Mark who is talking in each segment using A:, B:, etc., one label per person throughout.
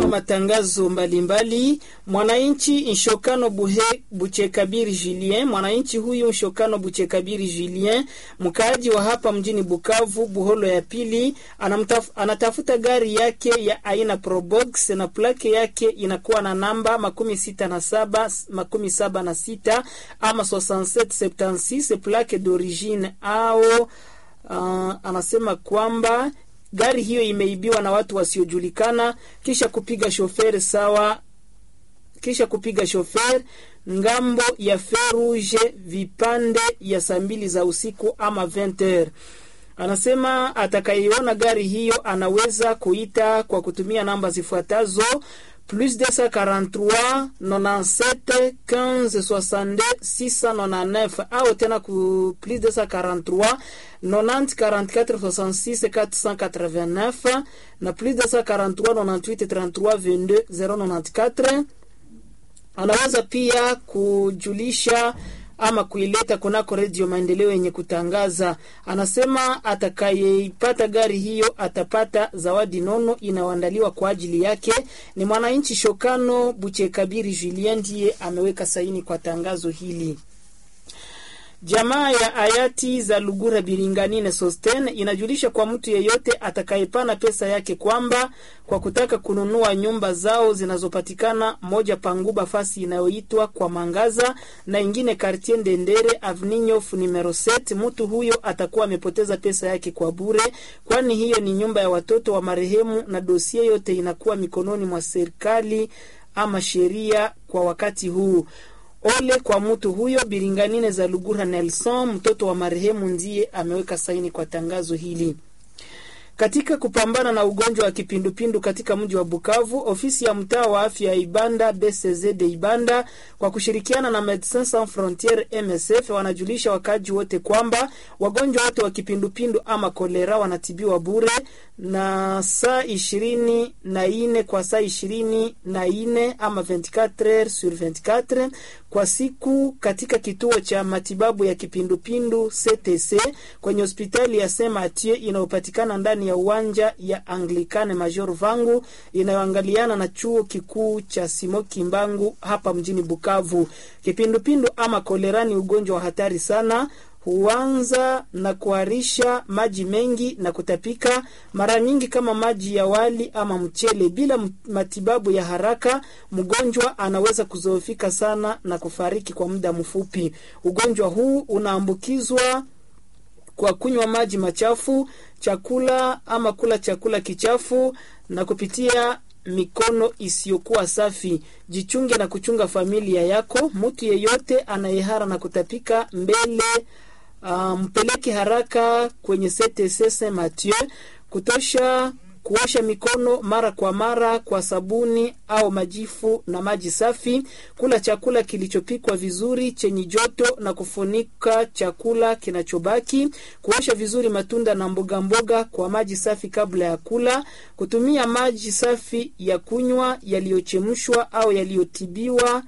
A: matangazo mbalimbali. Mwananchi Nshokano Buhe Buchekabiri Julien, mwananchi huyu Nshokano Buchekabiri Julien, mkaaji wa hapa mjini Bukavu, Buholo ya pili, anamtaf, anatafuta gari yake ya aina Probox na plake yake inakuwa na namba makumi sita na saba makumi saba na sita ama 6776 plake d'origine au uh, anasema kwamba gari hiyo imeibiwa na watu wasiojulikana kisha kupiga shoferi sawa kisha kupiga shoferi ngambo ya Ferouge vipande ya saa mbili za usiku ama 20h. Anasema atakayeiona gari hiyo anaweza kuita kwa kutumia namba zifuatazo plus 243 97 15 62 699 au tena ku plus 243 90 44 66 489 na plus 243 98 33 22 094. Anaweza pia kujulisha ama kuileta kunako redio Maendeleo yenye kutangaza. Anasema atakayeipata gari hiyo atapata zawadi nono inayoandaliwa kwa ajili yake. Ni mwananchi Shokano Buchekabiri Julien ndiye ameweka saini kwa tangazo hili. Jamaa ya hayati za Lugura Biringanine Sosten inajulisha kwa mtu yeyote atakayepana pesa yake kwamba kwa kutaka kununua nyumba zao zinazopatikana moja Panguba fasi inayoitwa kwa Mangaza na ingine Quartier Ndendere Avninyof numero 7, mtu huyo atakuwa amepoteza pesa yake kwa bure, kwani hiyo ni nyumba ya watoto wa marehemu na dosie yote inakuwa mikononi mwa serikali ama sheria kwa wakati huu. Ole kwa mtu huyo. Biringanine za Lugura Nelson, mtoto wa marehemu, ndiye ameweka saini kwa tangazo hili. Katika kupambana na ugonjwa wa kipindupindu katika mji wa Bukavu, ofisi ya mtaa wa afya ya Ibanda BCZ de Ibanda kwa kushirikiana na Medecins Sans Frontieres MSF wanajulisha wakaji wote kwamba wagonjwa wote wa kipindupindu ama kolera wanatibiwa bure na saa ishirini na ine kwa saa ishirini na ine ama 24 heures sur 24 kwa siku katika kituo cha matibabu ya kipindupindu CTC kwenye hospitali ya Saint Mathieu inayopatikana ndani ya uwanja ya Anglikane Major Vangu inayoangaliana na chuo kikuu cha Simoki Mbangu hapa mjini Bukavu. Kipindupindu ama kolera ni ugonjwa wa hatari sana huanza na kuharisha maji mengi na kutapika, mara nyingi kama maji ya wali ama mchele. Bila matibabu ya haraka, mgonjwa anaweza kuzoofika sana na kufariki kwa muda mfupi. Ugonjwa huu unaambukizwa kwa kunywa maji machafu, chakula ama kula chakula kichafu na kupitia mikono isiyokuwa safi. Jichunge na kuchunga familia yako. Mtu yeyote anayehara na kutapika mbele uh, mpeleke haraka kwenye CTC Saint Mathieu kutosha kuosha mikono mara kwa mara kwa sabuni au majifu na maji safi, kula chakula kilichopikwa vizuri chenye joto na kufunika chakula kinachobaki, kuosha vizuri matunda na mboga mboga kwa maji safi kabla ya kula, kutumia maji safi ya kunywa yaliyochemshwa au yaliyotibiwa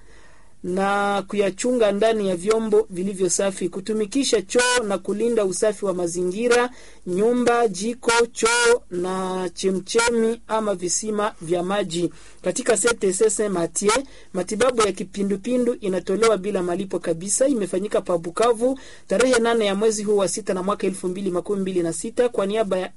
A: na kuyachunga ndani ya vyombo vilivyo safi, kutumikisha choo na kulinda usafi wa mazingira, nyumba, jiko, choo na chemchemi ama visima vya maji. Katika CTC Saint Mathieu, matibabu ya kipindupindu inatolewa bila malipo kabisa. Imefanyika pa Bukavu tarehe nane ya mwezi huu wa sita na mwaka elfu mbili makumi mbili na sita kwa niaba ya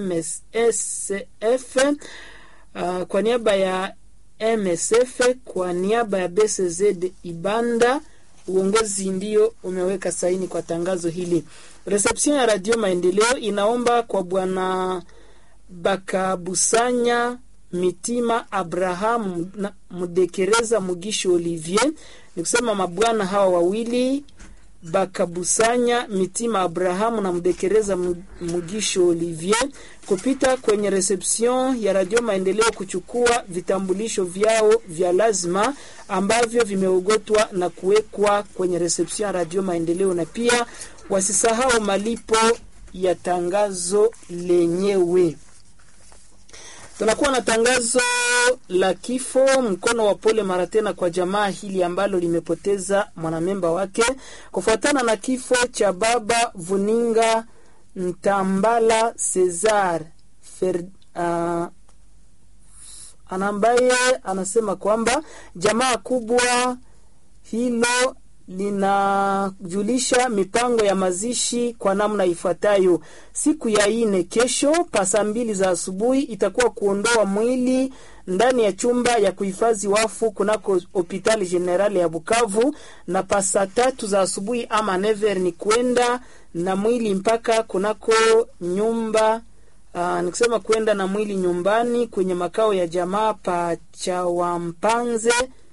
A: MSF, uh, kwa niaba ya MSF kwa niaba ya BCZ Ibanda, uongozi ndio umeweka saini kwa tangazo hili. Reception ya Radio Maendeleo inaomba kwa bwana Bakabusanya Mitima Abraham Mudekereza Mugisho Olivier, ni kusema mabwana hawa wawili Bakabusanya Mitima Abrahamu na Mdekereza Mugisho Olivier kupita kwenye reception ya Radio Maendeleo kuchukua vitambulisho vyao vya lazima ambavyo vimeogotwa na kuwekwa kwenye reception ya Radio Maendeleo, na pia wasisahau malipo ya tangazo lenyewe. Tunakuwa na tangazo la kifo, mkono wa pole mara tena kwa jamaa hili ambalo limepoteza mwanamemba wake kufuatana na kifo cha baba Vuninga Ntambala Cesar Fer, uh, ambaye anasema kwamba jamaa kubwa hilo linajulisha mipango ya mazishi kwa namna ifuatayo. Siku ya ine kesho pa saa mbili za asubuhi itakuwa kuondoa mwili ndani ya chumba ya kuhifadhi wafu kunako hospitali generali ya Bukavu, na pa saa tatu za asubuhi ama never ni kwenda na mwili mpaka kunako nyumba Uh, nikusema kwenda na mwili nyumbani kwenye makao ya jamaa pa Chawampanze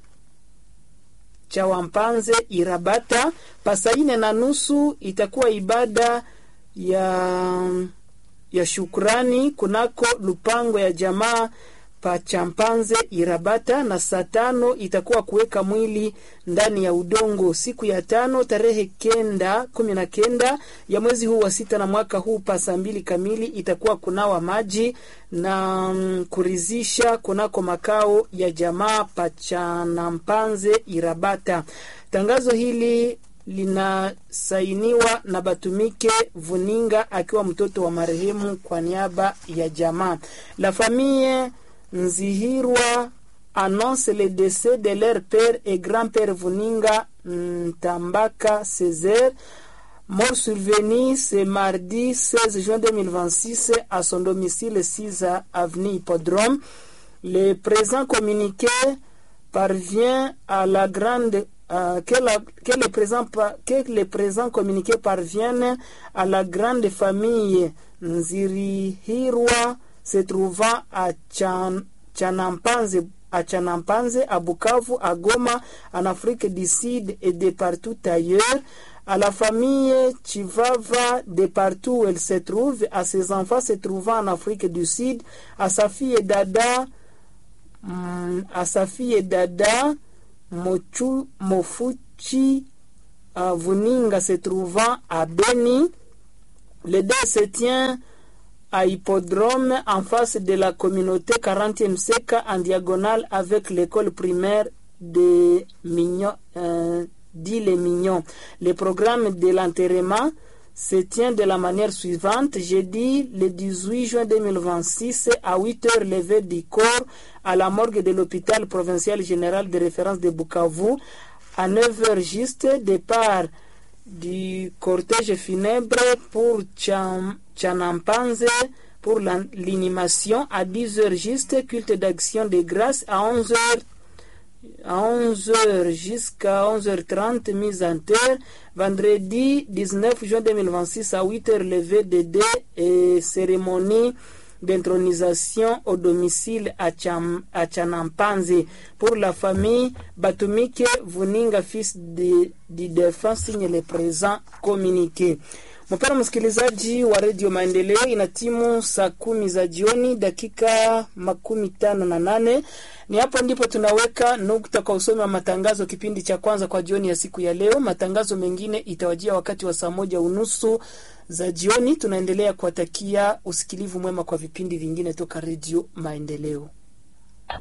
A: Chawampanze Irabata. Pasaine na nusu itakuwa ibada ya ya shukrani kunako lupango ya jamaa pa Champanze Irabata, na saa tano itakuwa kuweka mwili ndani ya udongo. Siku ya tano tarehe kenda kumi na kenda ya mwezi huu wa sita na mwaka huu pa saa mbili kamili itakuwa kunawa maji na mm, kurizisha kunako makao ya jamaa pa Chanampanze Irabata. Tangazo hili linasainiwa na Batumike Vuninga akiwa mtoto wa marehemu kwa niaba ya jamaa. La famille Nzihirwa annonce le décès de leur père et grand-père Vuninga Ntambaka Césaire, mort survenu ce mardi 16 juin 2026 à son domicile 6 avenue Hippodrome. Le présent communiqué parvient à la grande euh, que, la, que, le présent, que le présent communiqué parvienne à la grande famille Nzirihirwa se trouvant à Chan, Chanampanze, à Chanampanze, à Bukavu, à Goma, en Afrique du Sud et de partout ailleurs, à la famille Chivava de partout où elle se trouve, à ses enfants se trouvant en Afrique du Sud, à sa fille Dada, à sa fille Dada Mochu, Mofuchi uh, Vuninga se trouvant à Beni. Le dé se tient à Hippodrome en face de la communauté 40e SECA en diagonale avec l'école primaire de Mignon, euh, dit les Mignons. Le programme de l'enterrement se tient de la manière suivante. Jeudi, le 18 juin 2026, à 8 heures levée du corps à la morgue de l'hôpital provincial général de référence de Bukavu. À 9 heures juste, départ du cortège funèbre pour Cham, Chanampanze pour l'inhumation. À 10 heures juste, culte d'action de grâce. À 11 heures à 11h jusqu'à 11h30 mise en terre. Vendredi 19 juin 2026 à 8h levé de dés et cérémonie d'intronisation au domicile à, Cham, à Chanampanzi. Pour la famille, Batumike Vuninga, fils du défunt, signe le présent communiqué. Mpendwa msikilizaji wa redio Maendeleo, ina timu saa kumi za jioni dakika makumi tano na nane. Ni hapo ndipo tunaweka nukta kwa usomi wa matangazo kipindi cha kwanza kwa jioni ya siku ya leo. Matangazo mengine itawajia wakati wa saa moja unusu za jioni. Tunaendelea kuwatakia usikilivu mwema kwa vipindi vingine toka redio Maendeleo.